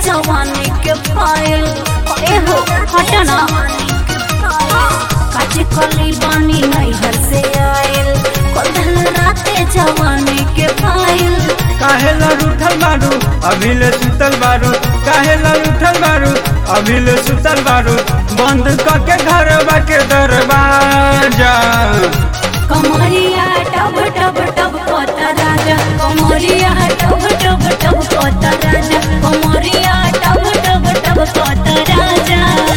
जवानी के पायल एहो हटना काचे कली बानी नैहर से आयल कल राते जवानी के पायल काहे ला उठल बारू अभी ले सुतल बारू काहे ला उठल बारू अभी ले सुतल बारू बंद करके घर के दरवाजा कमरिया टब टब टब कोता राजा कमरिया टब टब टब कोता राजा कमरिया टब टब टब कोता राजा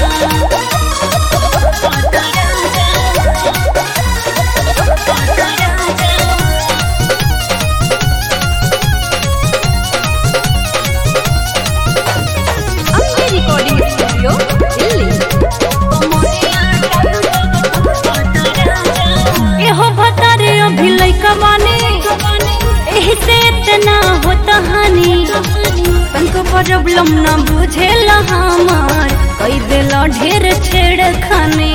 कोता राजा कोता राजा अपने रिकॉर्डिंग स्टूडियो दिल्ली एहो भतारे अभी लइका बानी एही से इतना होता हानि तनको प्रॉब्लम न बुझेला हमार कई देला ढेर छेड़ खाने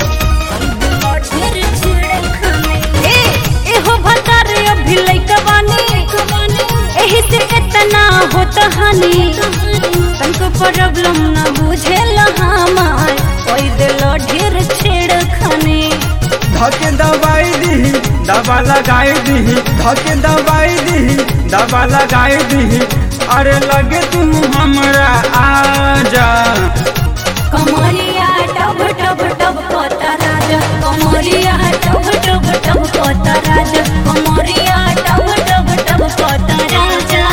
ए एहो भतारे अभी लइका बानी एही से इतना होता हानि तनको प्रॉब्लम न बुझेला हमार कई देला ढेर छेड़ खाने धके दवाई दी दवा लगाई दी धके दवाई दी दवा लगाई दी अरे लगे तुम हमरा आजा कमरिया टब टब टब कोता राजा कमरिया टब टब टब कोता राजा कमरिया टब टब टब कोता राजा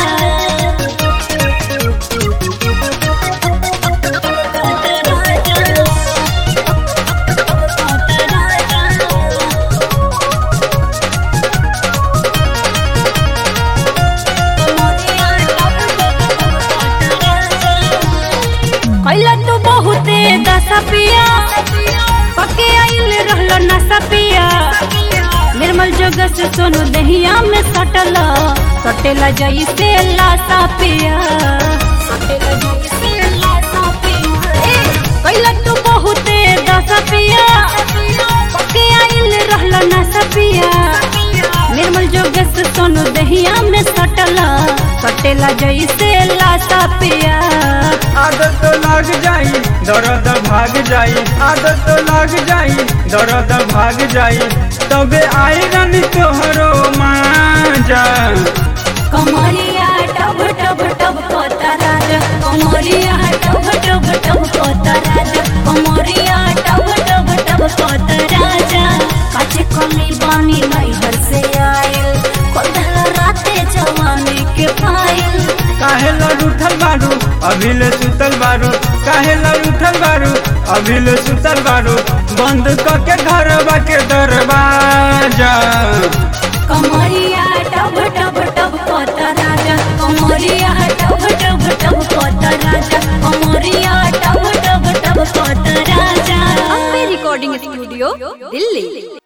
कोता राजा कोता राजा कैला तू बहुते दशा पिया पके आइल रहलो नशा पिया निर्मल जग से सोनू दहिया में सटल सटेला जैसे लाशा पिया सटेला जैसे लाशा पिया ए, कैला तू बहुते दशा पिया पके आइल रहलो नशा पिया निर्मल जोग से सोनू दहिया में सटल सटेला जैसे लाशा पिया आदत तो लग जाई दर्द भाग जाई आदत तो लग जाई दर्द भाग जाई तबे आई रानी तोहरो माजा कमरिया टब टब टब कोता राजा कमरिया टब टब टब कोता राजा कमरिया टब टब टब कोता राजा काचे कली बानी नैहर से आयल कोदला राते जवानी के पायल काहे ला उठल बारू अभी ले सुतल बारू काहे ला उठल बारू अभी ले सुतल बारू बंद करके घर के दरवाजा कमरिया टब टब टब कोता राजा कमरिया टब टब टब कोता राजा कमरिया टब टब टब कोता राजा अपने रिकॉर्डिंग स्टूडियो दिल्ली